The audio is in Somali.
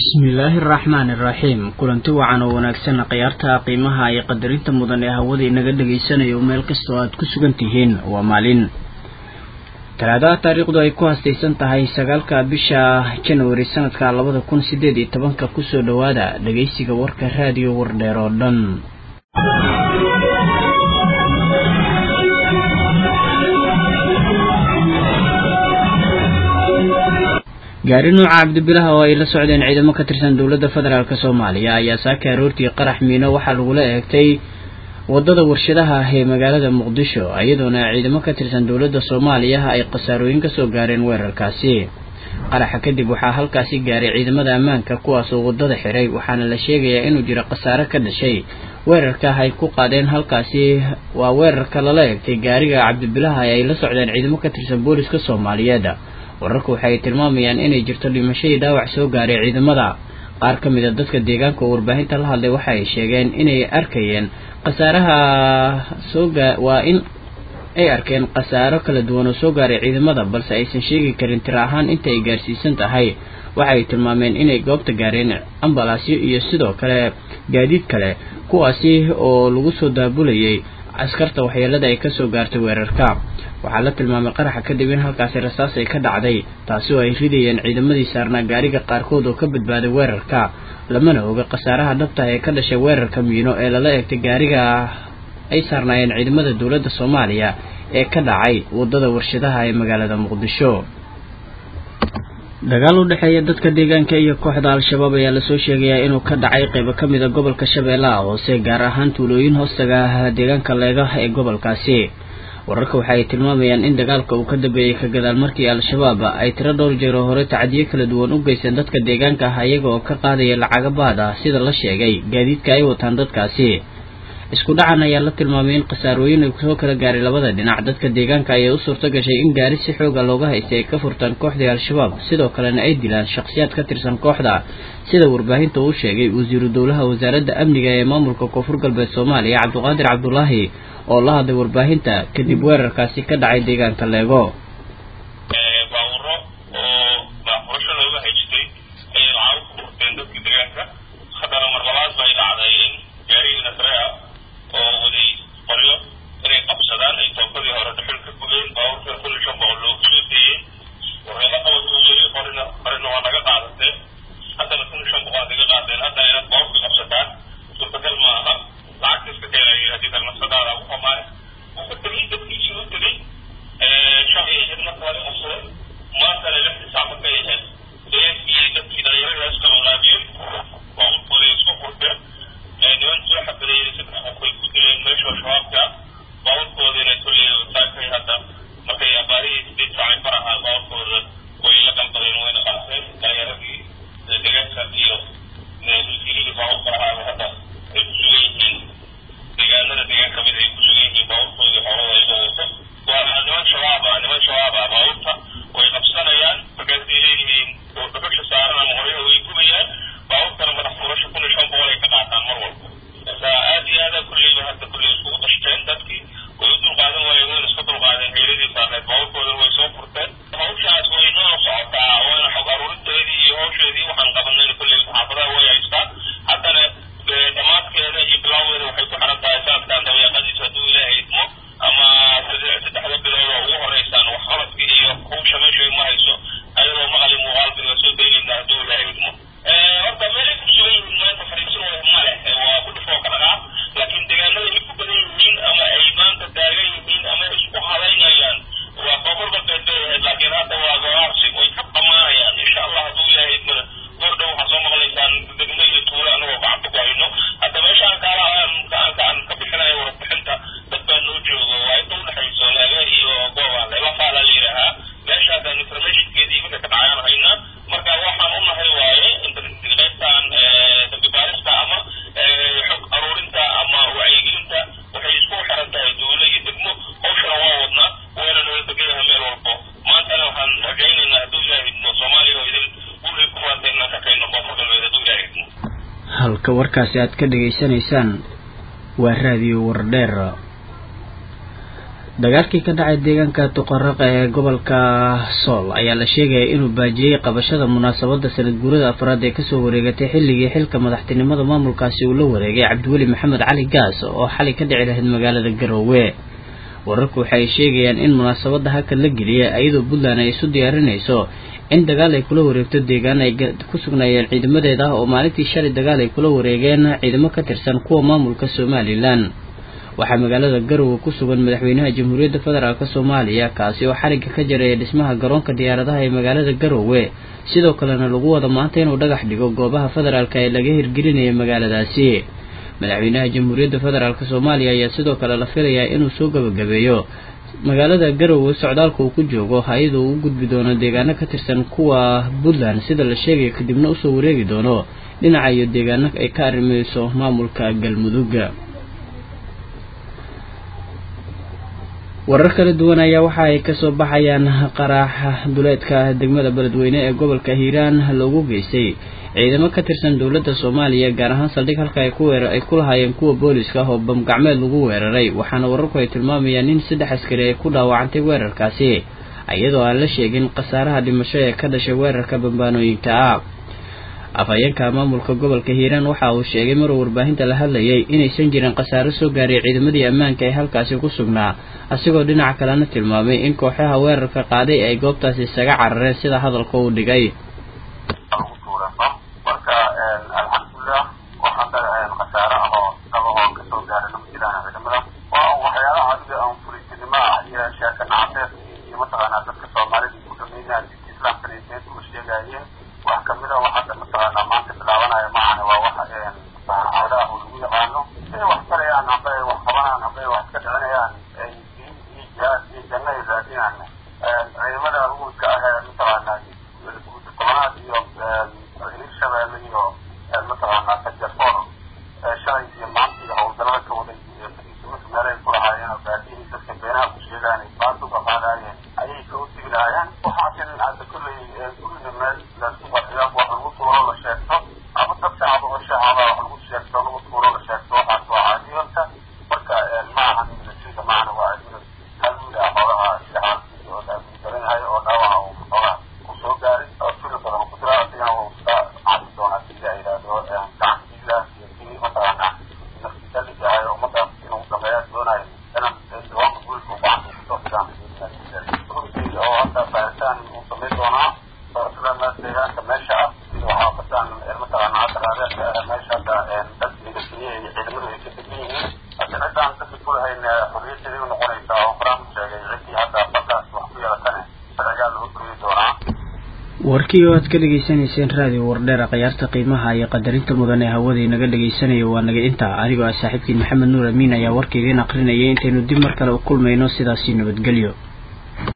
bismillaahi araxmaani iraxiim kulanti wacan oo wanaagsan khiyaarta qiimaha iyo qadarinta mudan ee hawada inaga dhagaysanayo meel kastoo aad ku sugan tihiin waa maalin talaadaha taariikhdu ay ku hastaysan tahay sagaalka bisha januari sanadka labada kun sideed iyo tobanka kusoo dhowaada dhagaysiga warka raadiyo wardheer oo dhan gaari nuuca cabdibilaha oo ay la socdeen ciidamo ka tirsan dowladda federaalk soomaaliya ayaa saaka aroortii qarax miino waxaa lagula eegtay wadada warshadaha ah ee magaalada muqdisho iyadoona ciidamo ka tirsan dowladda soomaaliya ay khasaarooyin kasoo gaareen weerarkaasi qaraxa kadib waxaa halkaasi gaaray ciidamada ammaanka kuwaasoo wadada xiray waxaana la sheegayaa inuu jiro khasaare ka dhashay weerarka ay ku qaadeen halkaasi waa weerarka lala eegtay gaariga cabdibilaha ee ay la socdeen ciidamo ka tirsan booliska soomaaliyeed wararku waxay tilmaamayaan inay jirto dhimashadii dhaawac soo gaaray ciidamada qaar ka mid a dadka deegaanka oo warbaahinta la hadlay waxa ay sheegeen inay arkayeen khasaaraha soo gaa waa in ay arkeen khasaaro kala duwan oo soo gaaray ciidamada balse aysan sheegi karin tiro ahaan inta ay gaarsiisan tahay waxa ay tilmaameen inay goobta gaareen ambalaasyo iyo sidoo kale gaadiid kale kuwaasi oo lagu soo daabulayay askarta waxyeelada ay kasoo gaartay weerarka waxaa la tilmaamay qaraxa kadib in halkaasi rasaas ay ka dhacday taasi oo ay ridayeen ciidamadii saarnaa gaariga qaarkood oo ka badbaaday weerarka lamana oga khasaaraha dhabta ee ka dhashay weerarka miino ee lala eegtay gaariga ay saarnaayeen ciidamada dowladda soomaaliya ee ka dhacay wadada warshadaha ee magaalada muqdisho dagaal u dhexeeya dadka deegaanka iyo kooxda al-shabaab ayaa lasoo sheegayaa inuu ka dhacay qaybo ka mid a gobolka shabeellaha hoose gaar ahaan tuulooyin hoostaga ah deegaanka leega ee gobolkaasi wararka waxa ay tilmaamayaan in dagaalka uu ka dambeeyey ka gadaal markii al-shabaab ay tiro dhowr jeer oo hore tacdiyo kala duwan u geysteen dadka deegaanka ah iyaga oo ka qaadaya lacaga baad ah sida la sheegay gaadiidka ay wataan dadkaasi isku dhacan ayaa la tilmaamay in khasaarooyin ay soo kala gaaray labada dhinac dadka deegaanka ayaa u suurto gashay in gaari si xooga looga haystay ay ka furtaan kooxdii al-shabaab sidoo kalena ay dilaan shakhsiyaad ka tirsan kooxda sida warbaahinta uu sheegay wasiiru dowlaha wasaaradda amniga ee maamulka koonfur galbeed soomaaliya cabdiqaadir cabdulaahi oo la hadlay warbaahinta kadib weerarkaasi ka dhacay deegaanka leego halka warkaasi aad ka dhegaysanaysaan waa raadiyo wardheer dagaalkii ka dhacay deegaanka tuqaraqa ee gobolka sool ayaa la sheegaya inuu baajiyey qabashada munaasabadda sanad guurada afraad ee kasoo wareegatay xilligii xilka madaxtinimada maamulkaasi uu la wareegay cabdiweli maxamed cali gaas oo xalay ka dhici lahayd magaalada garoowe wararku waxa ay sheegayaan in munaasabadda halkan la geliyay iyadoo puntland ay isu diyaarinayso in dagaal ay kula wareegto deegaan ay ku sugnaayeen ciidamadeeda oo maalintii shalay dagaal ay kula wareegeen ciidamo ka tirsan kuwa maamulka somalilan waxaa magaalada garowe ku sugan madaxweynaha jamhuuriyadda federaalk soomaaliya kaasi oo xarigga ka jaraya dhismaha garoonka diyaaradaha ee magaalada garowe sidoo kalena lagu wada maanta inuu dhagax dhigo goobaha federaalk ee laga hirgelinaya magaaladaasi madaxweynaha jamhuuriyadda federaalk soomaaliya ayaa sidoo kale la filayaa inuu soo gabagabeeyo magaalada garowe socdaalka uu ku joogo hay-ada uu u gudbi doono deegaano ka tirsan kuwa puntland sida la sheegaya kadibna usoo wareegi doono dhinaca iyo deegaano ay ka arrimayso maamulka galmudug warar kala duwan ayaa waxa ay kasoo baxayaan qaraaxa duleedka degmada beledweyne ee gobolka hiiraan loogu geystay ciidamo ka tirsan dowladda soomaaliya gaar ahaan saldhig halka ay ku weerar ay ku lahaayeen kuwa booliska ah oo bamgacmeed lagu weeraray waxaana wararku ay tilmaamayaan in saddex askari ay ku dhaawacantay weerarkaasi iyadoo aan la sheegin khasaaraha dhimasho ee ka dhashay weerarka bambaanooyinka ah afhayeenka maamulka gobolka hiiraan waxa uu sheegay maruu warbaahinta la hadlayay inaysan jirin khasaaro soo gaaray ciidamadii ammaanka ee halkaasi ku sugnaa asigoo dhinaca kalena tilmaamay in kooxaha weerarka qaaday ay goobtaasi isaga carareen sida hadalka uu dhigay marka alxamdulilah waxaa khasaaro ah oo daba oo kasoo gaaray nama jiraan ciidamada waa waxyaalaha adiga aan fulitinimo ah iyo sheeka nacaseed iyo mataqaanaa dadka soomaalida ku dhameynaya diinta islaamka reeseed uga sheegaayeen wax kamid a waxaada mataqaanaa maanta bilaabanaya maahane waa wax cawdaah oo lagu yaqaano inay wax tarayaan amba ay wax qabanaan amba ay wax ka dhicinayaan ay diin iyo jihaad iyo janno ay raadinaan ciidamada ruulka ah ee mataqaanaa guud tobanaad iyo hirshabeelle iyo mataqaanaa kajarfoor shalay iyo maanta iyo howlgallada ka waday marka meelay ku lahaayeen oo baadihii dadka beenaha ku sheegaan ay baanta uga qaadaayeen ayay ka utigi lahaayeen waxaasin hadda kolley guriga meel laisku qarxiyo wax lagu tuuro la sheegto ama dad shacaba oo shacaba wax lagu sheegto lagu tuuro la sheegto waxaas waa caadiyonta marka ma ahan militariga maahana waa adina halwiil ah xoolaha shacabkiisa oo daran yahay oo dhaawaca uu xoolaha uu soo gaaray oo fili badan ku jira asigana uu iska cadi doonaa sida ay yidhaahdo gacantiila iyo kii mataqaanaa naftisalliga ahay ummadda inuu dhameeya doonayo inaan dawaanka guulka uu gacanta kusoo figaan oo hadda baaritaan uu samayn doonaa doorashada deegaanka meesha ah sida waxaa bataan mataqaana hadda raadeerka ah meesha hadda dadka midasiye iyo ciidamadu ay ka degan yihiin hadda ciddaan dadka kulahayn xorriyaddeeda u noqonaysaa oo horaan u sheegay ciddii hadda baddaas wax ku yeelatane sharcigaa lagu guryi doonaa warkii oo aad ka dhegaysanayseen raadiyo wardheera khiyaarta qiimaha iyo qadarinta mudan ee hawadii naga dhegaysanaya waa naga intaa anigoo ah saaxiibkiin maxamed nuur amiin ayaa warka idiin aqrinayay intaynu dib mar kale u kulmayno sidaasi nabadgelyo